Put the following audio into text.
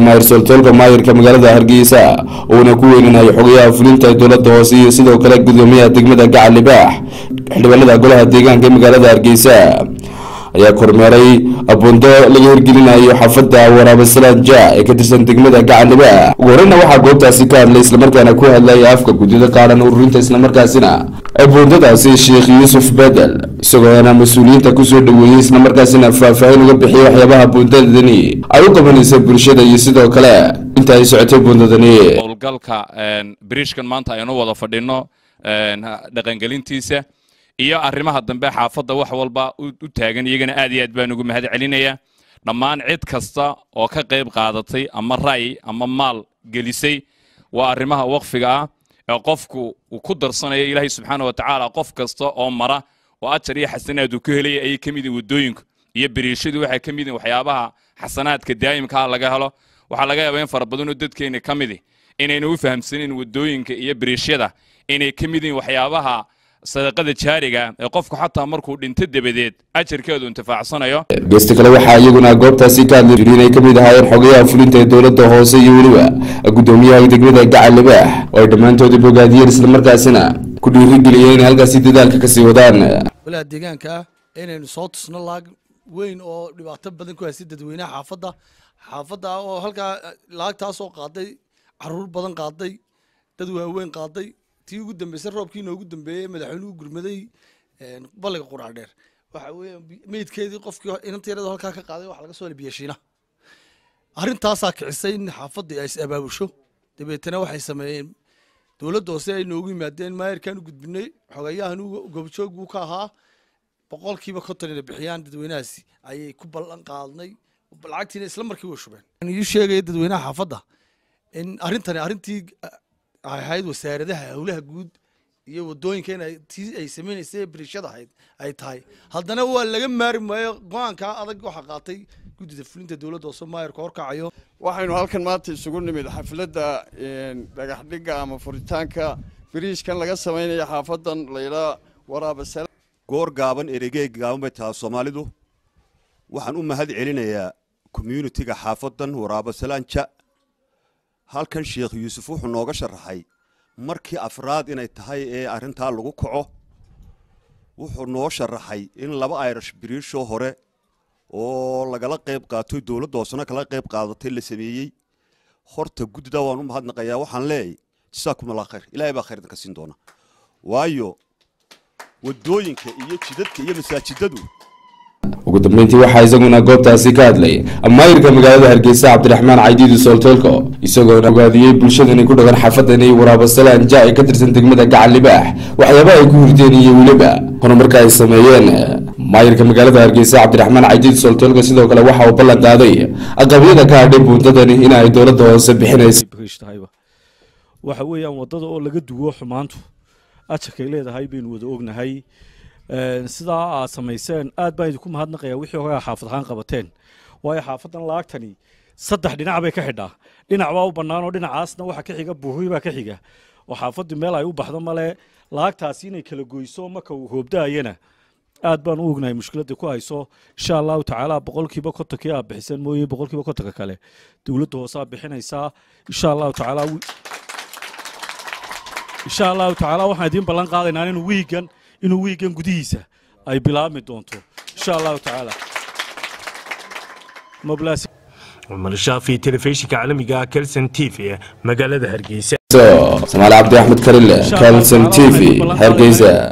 maayir soltoolka maayirka magaalada hargeysa uuna ku weyninayo xogayaha fulinta dowlada hoose iyo sidoo kale gudoomiyaha degmada gacal libaax xildhibaanada golaha deegaanka ee magaalada hargeysa ayaa kormeeray abuundo laga hirgelinayo xaafada waraabasalaan ja ee ka tirsan degmada gacal libaax ugu horeyna waxaa goobtaasi ka hadlay islamarkaana ku hadlaya afka guddida qaaran ururinta islamarkaasina abuundadaasi sheekh yuusuf bedel isagoona mas-uuliyiinta kusoo dhaweeyey islamarkaasina faahfaahin uga bixiyay waxyaabaha buundadani ay u qabanaysa bulshada iyo sidoo kale inta ay socotay buundadani howlgalka biriishkan maanta aynu wada fadhino dhaqangelintiisa iyo arrimaha dambe xaafadda wax walba u taagan iyagana aad iyo aad baan ugu mahad celinaya dhammaan cid kasta oo ka qayb qaadatay ama ra'yi ama maal gelisay waa arrimaha waqfiga ah ee qofku uu ku darsanayo ilaahay subxaana wa tacaala qof kasta oo mara oo ajar iyo xasanaad uu ka helaya ayay ka mid yihin waddooyinku iyo beriishadu waxay ka mid yihin waxyaabaha xasanaadka daa'imkaa laga helo waxaa laga yaabaa in fara badanoo dadkeena ka midi inaynu u fahamsanin waddooyinka iyo beriishyada inay ka mid yihin waxyaabaha sadaqada jaariga ee qofku xataa markuu dhinto dabadeed ajarkeedu intifaacsanayo geesta kale waxaa iyaguna goobtaasi ka hadlay inay ka mid ahaayeen xogayaha fulinta ee dowladda hoose iyo weliba gudoomiyaha degmada gacal libaax oo ay dhammaantoodi bogaadiyeen islamarkaasina ku dhiirigeliyeen inay halkaasi dadaalka kasii wadaan walaha deegaanka ah inaynu soo tusno laag weyn oo dhibaato badan ku haysta dadweynaha xaafadda xaafadda oo halkaa laagtaasoo qaaday caruur badan qaaday dad waaweyn qaaday tii ugu dambeysay roobkii inoogu dambeeyey madaxweynuhu gurmaday balliga qurac dheer waxa weeye meydkeedii qofkii inanta yarada halkaa ka qaaday waxa laga soo helay biyashiina arrintaasaa kicisay in xaafaddii ay is abaabusho dabeetana waxay sameeyeen dowladda hoose ay noogu yimaadeen maayarkaan u gudbinay xogayahan goobjoog buu ka ahaa boqolkiiba konton inay bixiyaan dadweynahaasi ayay ku ballan qaadnay lacagtiina isla markii way shubeen ii sheegaya dadweynaha xaafadda in arrintani arrintii ay ahayd wasaaradaha howlaha guud iyo wadooyinka in tii ay samaynaysay biriishada ahayd ay tahay haddana waa laga maari maayo go-aankaa adag waxaa qaatay guddida fulinta dowladda hoose maayarka horkacayo waxaynu halkan maanta isugu nimid xafladda dhagaxdhigga ama furitaanka biriishkan laga samaynayo xaafadan laylaa waraabasala goor gaaban eregeeg gaaban bay tahaa soomaalidu waxaan u mahad celinayaa communitiga xaafadan waraabasalaanja halkan sheekh yuusuf wuxuu nooga sharaxay markii afraad inay tahay ee arrintaa lagu kaco wuxuu noo sharaxay in laba irish biriishoo hore oo lagala qayb qaatoy dowladda hoosena kala qayb qaadatay la sameeyey horta guddida waan u mahadnaqayaa waxaan leeyahy jasaakum allah khayr ilaahay baa khayr idinka siin doona waayo waddooyinka iyo jidadka iyo masaajidadu ugu dambeyntii waxaa isaguna goobtaasi ka hadlay maayirka magaalada hargeysa cabdiraxmaan caydiidi sooltoolko isagoona ogaadiyey bulshadani ku dhaqan xaafadani waraabasalaan ja ee ka tirsan degmada gacal libaax waxyaaba ay ku hurdeen iyo weliba horumarka ay sameeyeen maayirka magaalada hargeysa cabdiraxmaan caydiidi sooltoolko sidoo kale waxa uu ballan qaaday aqabyada ka hadhay buundadani in ay dowladda hoose bixinayso waxa weeyaan wadada oo laga duwo xumaantu ajarkay leedahay baynu wada ognahay sidaa aad samayseen aad baan idinku mahadnaqayaa wixii hogaa xaafad ahaan qabateen waayo xaafadan laagtani saddex dhinac bay ka xidhaa dhinac baa u bannaan oo dhinacaasna waxa ka xiga buuhi baa ka xiga oo xaafaddu meel ay u baxdo male laagtaasi inay kala goyso marka uu hoobdaayana aad baan u ognahay mushkiladda ku hayso insha allahu tacaala boqolkiiba kontonkii aad bixiseen mooye boqolkiiba kontonka kale dowladda hoose aad bixinaysaa insha allahu tacaala insha allahu tacaala waxaan idiin ballan qaadaynaa inuu wiigan inuu wiigan gudihiisa ay bilaabmi doonto insha allahu tacaala cumar shaafi telefishinka caalamiga kelson t v magaalada hargeysa samaali cabdi axmed karile kelson t v hargeysa